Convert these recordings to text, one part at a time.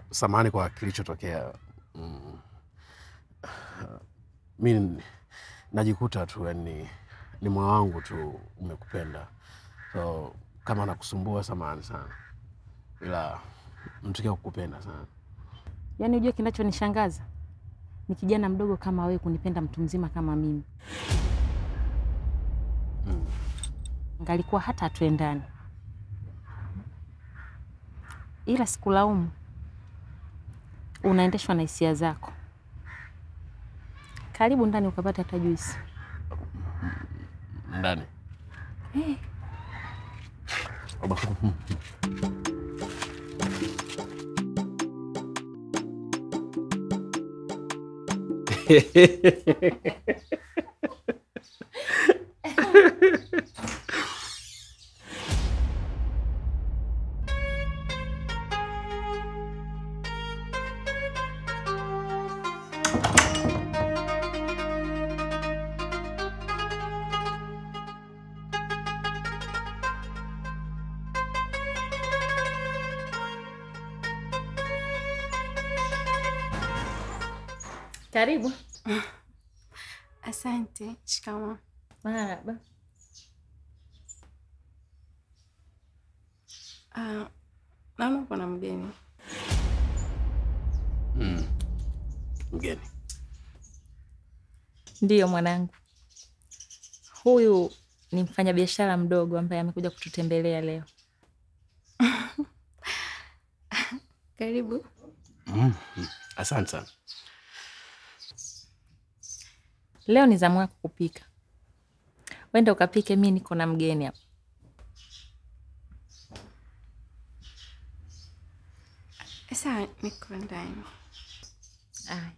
samahani kwa kilichotokea. Mm. Mi najikuta tu yani ni moyo wangu tu umekupenda, so kama nakusumbua, samahani sana, ila mtukia kukupenda sana. Yaani ujue kinachonishangaza ni kijana mdogo kama wewe kunipenda mtu mzima kama mimi. Mm. Ngalikuwa hata hatuendani, ila sikulaumu. Unaendeshwa na hisia zako. Karibu ndani ukapata hata juisi. Ndani Eh, karibu. Asante. Shikamoo. Marahaba. Ah, naona uko na mgeni. mm. Mgeni Ndiyo mwanangu, huyu ni mfanyabiashara mdogo ambaye amekuja kututembelea leo. Karibu. mm. mm. Asante sana. Leo ni zamu yako kupika, wenda ukapike, mi niko na mgeni hapa. Sawa, niko ndani. Aya.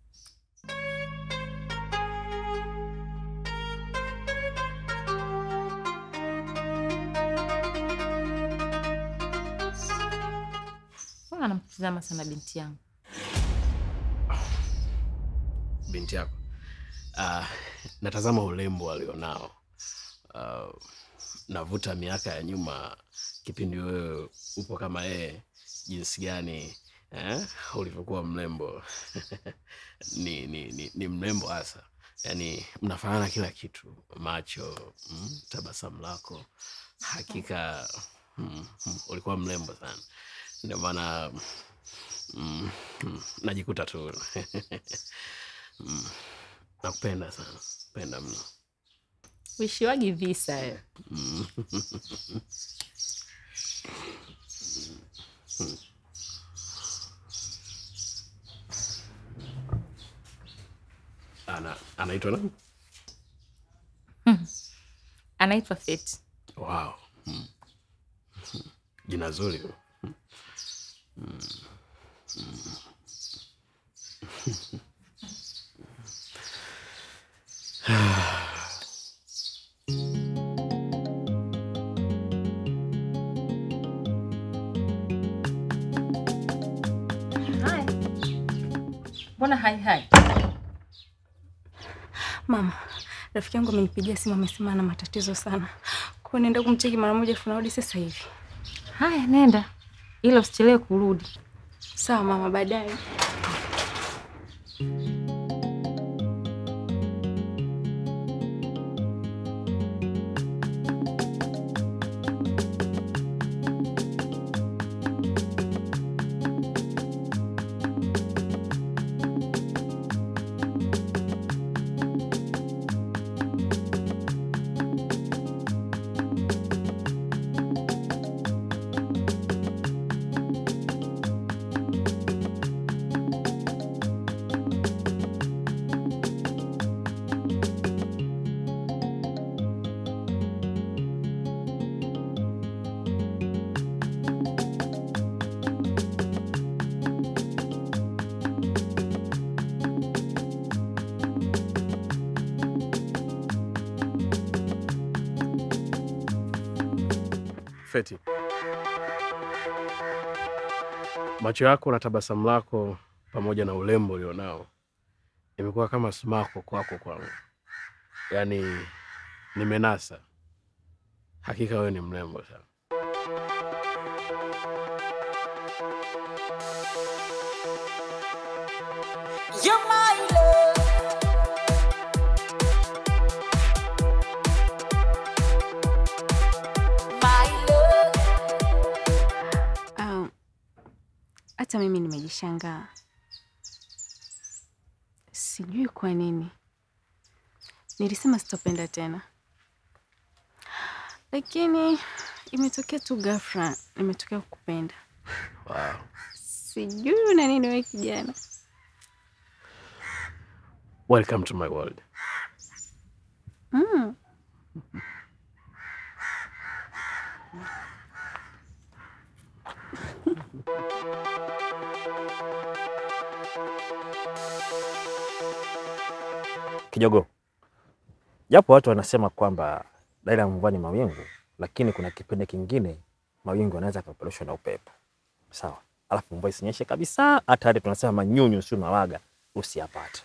Mbona anamtizama sana binti yangu? binti yako. Uh, natazama urembo alionao. Uh, navuta miaka ya nyuma, kipindi wewe upo kama yeye, jinsi gani eh, ulivyokuwa mrembo ni, ni, ni, ni mrembo hasa, yaani mnafanana kila kitu, macho mm, tabasamu lako, hakika mm, mm, ulikuwa mrembo sana, ndio maana mm, mm, najikuta tu Mm. Nakupenda sana, penda mno. Uishiwagi visa wewe. Mm. Ana, anaitwa nani? Anaitwa Feti. Wow. Mm. Jina zuri. Mm. Hai. Mbona hai hai? Mama, rafiki yangu amenipigia simu amesema ana matatizo sana. Kwa hiyo naenda kumcheki mara moja afu narudi sasa hivi. Haya, nenda ila usichelewe kurudi. Sawa mama, baadaye. Feti, macho yako na tabasamu lako pamoja na urembo ulionao imekuwa kama smako kwako kwangu, yaani nimenasa. Hakika wewe ni mrembo sana. hata mimi nimejishangaa, sijui kwa nini nilisema sitopenda tena, lakini imetokea tu ghafla, nimetokea kukupenda. Wow. Sijui una nini wewe kijana. Welcome to my world. Mm. Kijogo, japo watu wanasema kwamba dalili ya mvua ni mawingu, lakini kuna kipindi kingine mawingu yanaweza kupeperushwa na upepo, sawa, alafu mvua isinyeshe kabisa, hata hadi tunasema manyunyu, sio mawaga, usiyapate.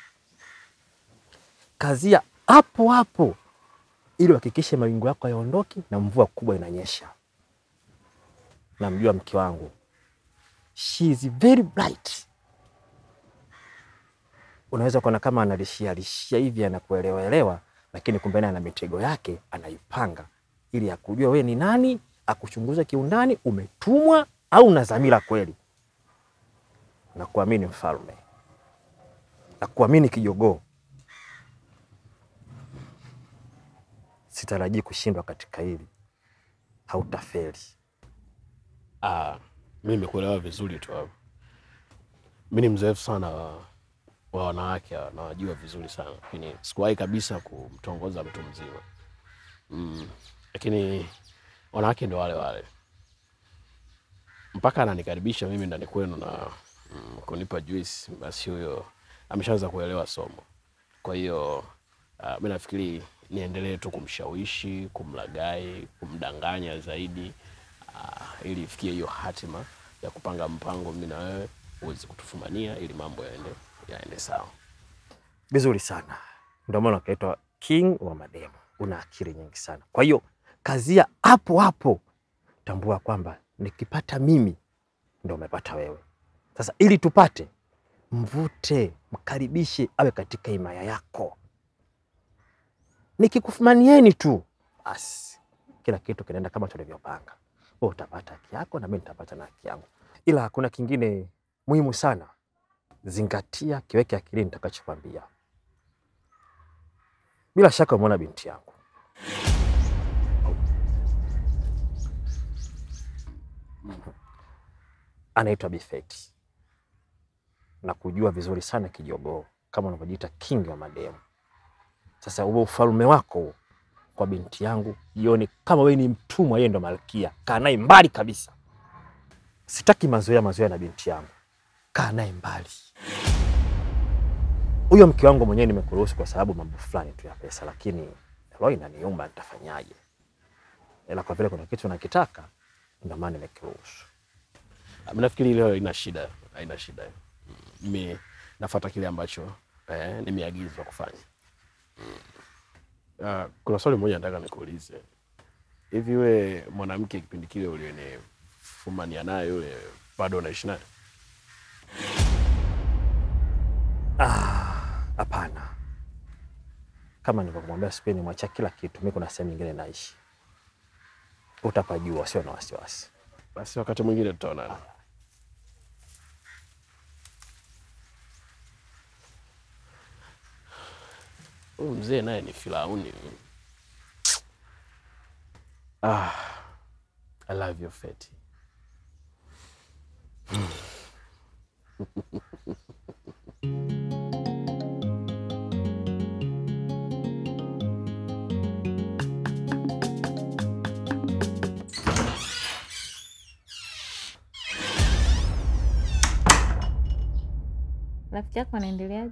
Kazia hapo hapo ili uhakikishe mawingu yako hayaondoki na mvua kubwa inanyesha. Namjua mke wangu, she is very bright unaweza kuona kama analishia lishia hivi anakuelewaelewa, lakini kumbe naye ana mitego yake anaipanga ili akujua wewe ni nani, akuchunguze kiundani, umetumwa au una dhamira kweli. Na kuamini mfalme, na kuamini kijogoo, sitarajii kushindwa katika hili, hautafeli. Ah, mi nimekuelewa vizuri tu hapo. Mi ni mzoefu sana wa, wa wanawake hawa, nawajua vizuri sana, lakini sikuwahi kabisa kumtongoza mtu mzima mm. Lakini wanawake ndo wale wale, mpaka ananikaribisha mimi ndani kwenu na mm, kunipa juice, basi huyo ameshaanza kuelewa somo. Kwa hiyo uh, mi nafikiri niendelee tu kumshawishi, kumlagai, kumdanganya zaidi uh, ili ifikie hiyo hatima ya kupanga mpango mimi na wewe uweze kutufumania ili mambo yaende yaende sawa. Vizuri sana, ndio maana ukaitwa king wa mademo. Una akili nyingi sana, kwa hiyo kazia hapo hapo. Tambua kwamba nikipata mimi ndo umepata wewe. Sasa ili tupate, mvute, mkaribishe awe katika himaya yako. Nikikufumanieni tu, basi kila kitu kinaenda kama tulivyopanga. Wewe utapata haki yako na mimi nitapata na haki yangu, ila hakuna kingine muhimu sana. Zingatia, kiweke akilini nitakachokwambia. Bila shaka umeona binti yangu anaitwa Bifeti na kujua vizuri sana kijogoo, kama unavyojiita king wa mademu. Sasa uwe ufalme wako kwa binti yangu, jioni kama wewe ni mtumwa, yeye ndo malkia. Kaa naye mbali kabisa, sitaki mazoea mazoea na binti yangu, kaa naye mbali. Huyo mke wangu mwenyewe nimekuruhusu kwa sababu mambo fulani tu ya pesa, lakini roho inaniumba, nitafanyaje? Ila kwa vile kuna kitu nakitaka, ndio maana nimekuruhusu. Ah, mi nafikiri hilo haina shida, haina shida. Mm, Mimi nafuata kile ambacho eh, nimeagizwa kufanya. Mm. Ah, kuna swali moja nataka nikuulize. Hivi we mwanamke kipindi kile ulionifumania naye yule bado unaishi naye? Hapana, kama nilivyokumwambia siku ile, nimwachia kila kitu. Mimi kuna sehemu nyingine naishi, utapajua, sio na wasiwasi. Basi wakati mwingine tutaonana. Huyu mzee naye ni Firauni. Ah, I love you Feti. Rafiki yako anaendeleaje?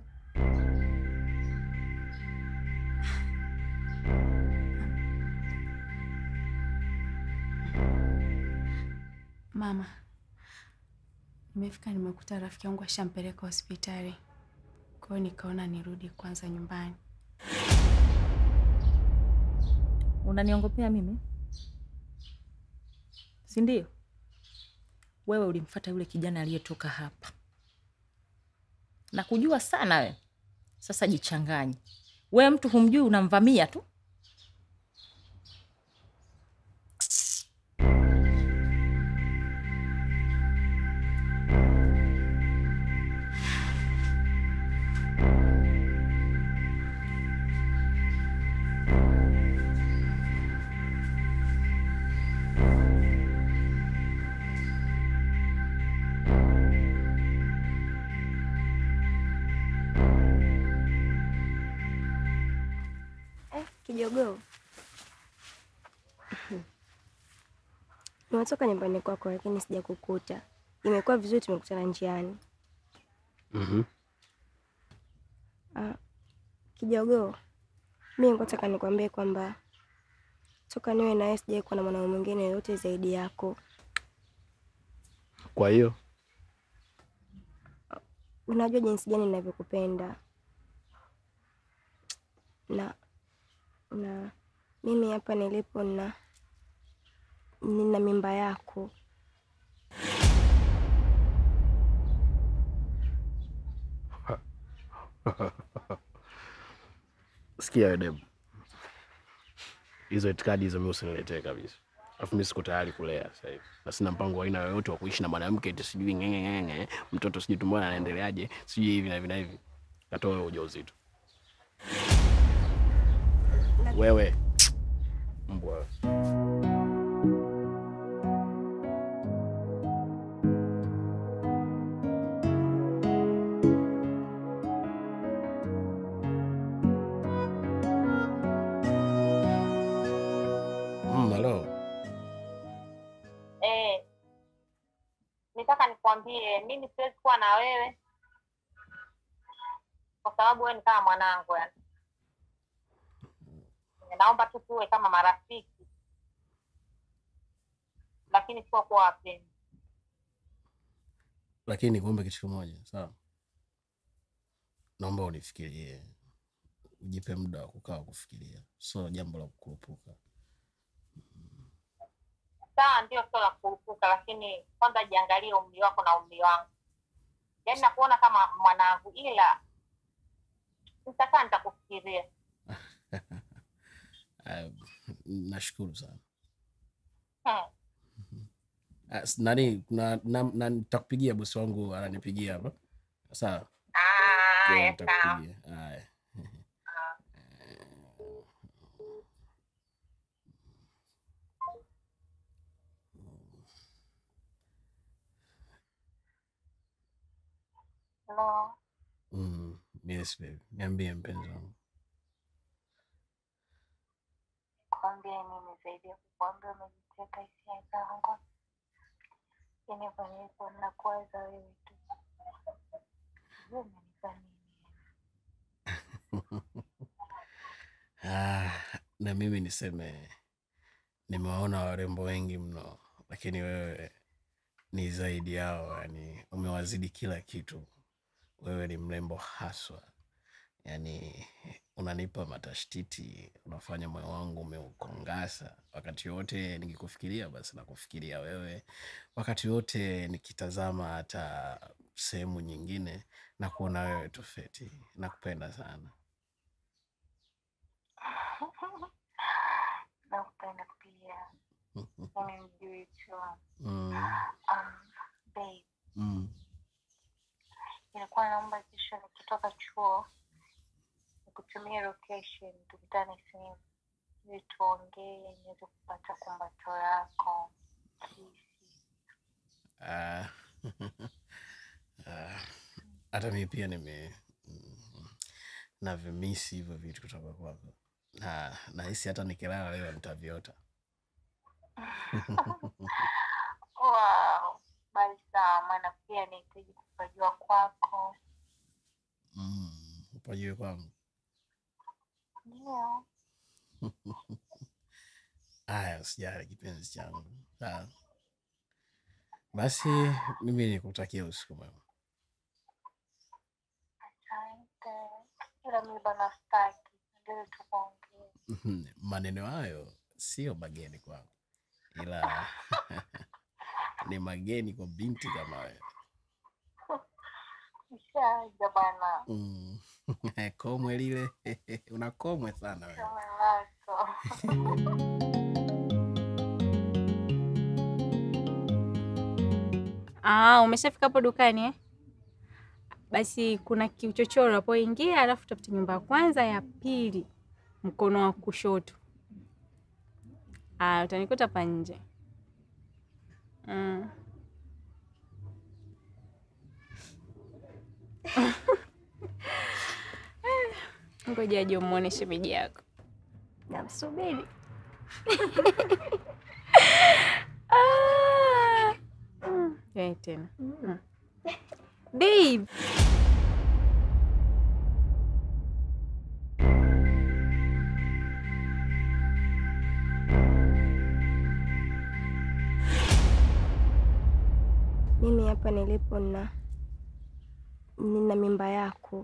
Mama, nimefika nimekuta rafiki yangu ashampeleka hospitali, kwa hiyo nikaona nirudi kwanza nyumbani. Unaniongopea mimi, si ndio? Wewe ulimfuata yule kijana aliyetoka hapa na kujua sana we. Sasa jichanganye, we mtu humjui, unamvamia tu. Kijogoo, nimetoka nyumbani kwako lakini sijakukuta. Imekuwa vizuri tumekutana njiani. Mhm. Ah, Kijogoo, mi nataka nikwambie kwamba toka niwe nawe sijawahi kuwa na mwanaume mwingine yoyote zaidi yako. Kwa hiyo Unajua jinsi gani ninavyokupenda na na mimi hapa nilipo na nina mimba yako. sikia wewe Deb, hizo itikadi hizo mimi usiniletee kabisa. Alafu mimi siko tayari kulea sasa hivi, na sina mpango wa aina yoyote wa kuishi na mwanamke eti sijui ngenge ngenge, mtoto sijui tumboni anaendeleaje, sijui hivi na hivi na hivi. Katoa wewe ujauzito wewe, mbwa wewe. Mm, hello. Eh, nitaka nikwambie mimi siwezi kuwa na wewe kwa sababu wewe ni kama mwanangu yani. Naomba tu tuwe kama marafiki, lakini sio kuwa wapenzi. Lakini nikuombe kitu kimoja, sawa? Naomba unifikirie, ujipe muda wa kukaa kufikiria, sio jambo la kukurupuka. Sawa, ndio sio la kurupuka, lakini kwanza jiangalie umri wako na umri wangu. Yaani nakuona kama mwanangu, ila nitakaa nitakufikiria. Uh, nashukuru sana. Hmm. Uh, s- nani na, na, na nitakupigia bosi wangu ananipigia hapa, sawa? Kwa Haya, sawa. nitakupigia. Haya. No. Mm, yes baby, niambie mpenzi wangu. Kwambie nini zaidi ya kukwambia umejiteka hisia zangu, yani hapa nilipo nakuwaza wewe tu. Sijui umenipa nini. Ah, na mimi niseme nimewaona warembo wengi mno, lakini wewe ni zaidi yao, yani umewazidi kila kitu. Wewe ni mrembo haswa, yani unanipa matashtiti, unafanya moyo wangu umeukongasa. Wakati wote nikikufikiria, basi nakufikiria wewe. Wakati wote nikitazama hata sehemu nyingine na kuona wewe tu Feti. Nakupenda sana. Nakupenda pia, yani mjui tu. Mm, Um, babe, mm. nilikuwa naomba kesho nikitoka chuo nikutumie location, tukutane sehemu ili tuongee, niweze kupata kumbato lako kisi. Ah, ah, hata mi pia nime mm, navimisi hivyo vitu kutoka kwako na nahisi hata nikilala leo nitaviota. Wow, bali sawa, maana pia nahitaji kupajua kwako. Mm, upajue kwangu. Ndio. Haya, usijali kipenzi changu. Sawa. Basi mimi nikutakia usiku mwema. Asante. Ila mi bana staki, ndio tukuongee. Maneno hayo sio mageni kwangu, ila ni mageni kwa binti kama wewe. Ishaja bana. Mm. Komwe lile una komwe sana wewe. Kama lako. Ah, umeshafika hapo dukani eh? Basi kuna kiuchochoro unapoingia, alafu tafuta nyumba ya kwanza, ya pili mkono wa kushoto. Ah, utanikuta hapa nje. Mm. Ngoja aje umuone shemeji yako. Subiri. Ah. Mm, yai tena. Mm. Babe. Mimi hapa nilipo na nina mimba yako.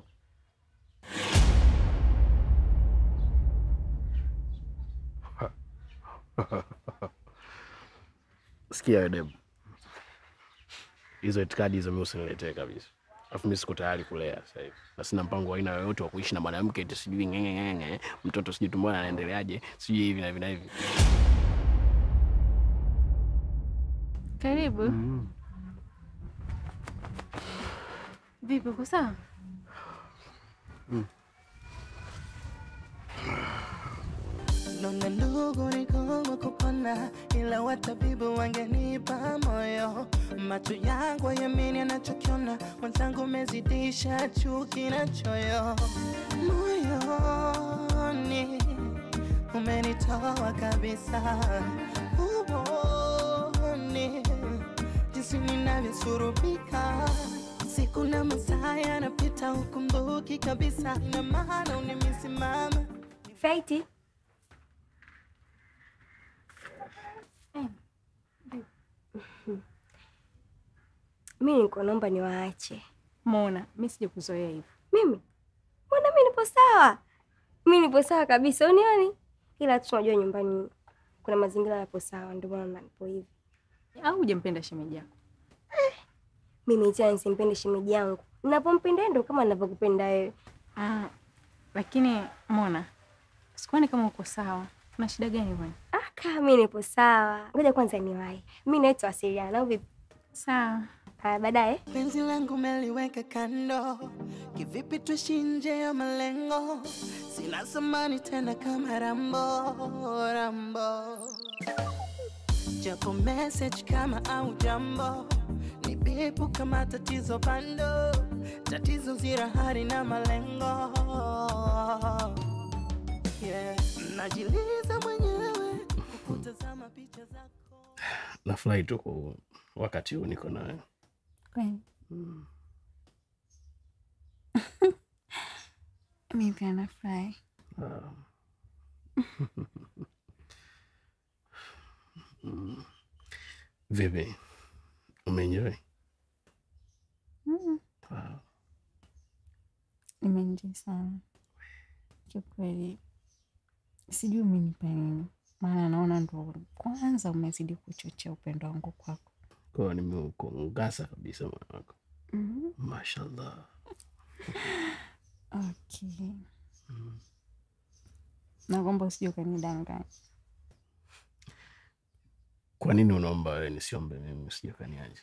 Sikia wewe Deb, hizo itikadi hizo mimi usiniletee kabisa. Alafu mimi siko tayari kulea sasa hivi, na sina mpango wa aina yoyote wa kuishi na mwanamke eti sijui ngenge ngenge, mtoto sijui tumboni anaendeleaje, sijui hivi na hivi na hivi. Karibu. Vipi, uko sawa? Nona ndugu ni kama kupona, ila watabibu wangenipa moyo. Macho yangu yamini anachokiona, mwenzangu umezidisha chuki na choyo. Moyoni umenitoa kabisa, uoni jinsi ninavyosurubika siku na masaa yanapita, ukumbuki kabisa, ina maana unimisimama Faiti, mi niko naomba niwaache. Mona, mi sija kuzoea hivyo. Mimi mbona mi nipo sawa, mi nipo sawa kabisa, unioni? Ila tu unajua nyumbani kuna mazingira yapo sawa, ndio maana nipo hivi. Au hujampenda shemeji yako? Mimi tena nisimpende shemeji yangu, ninapompenda ndo kama ninavyokupenda wewe. Ah, lakini Mona, sikuoni kama uko sawa. Kuna shida gani bwana? Ah, kama mi nipo sawa, ngoja kwanza niwahi. Mi naitwa Asiliana au vipi? Sawa. Haya, baadaye. Penzi langu meliweka kando, kivipi tuishi nje ya malengo? Sina samani tena kama Rambo, Rambo. Japo message kama au jambo, ni bipu kama tatizo bando, tatizo zira hari na malengo. Yeah. Najiliza mwenyewe kutazama picha zako. Nafurahi tu kwa wakati huu niko nawe. Kweli. Mi pia nafurahi. Ah. Mm. Vipi, umeenjoy? Mm. Wow. Nimeenjoy sana kiukweli, sijui umenipa nini, maana naona ndo kwanza umezidi kuchochea upendo wangu kwako. Kwa hiyo nimekungasa kabisa moyo wako. mm Mashallah. Okay, naomba usije ukanidanganya. Kwa nini unaomba wewe nisiombe mimi sijakaniaje?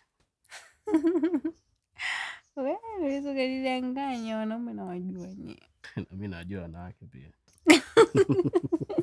Wewe unaweza ukanidanganya, wanaume nawajua nyie. Na mimi najua wanawake pia.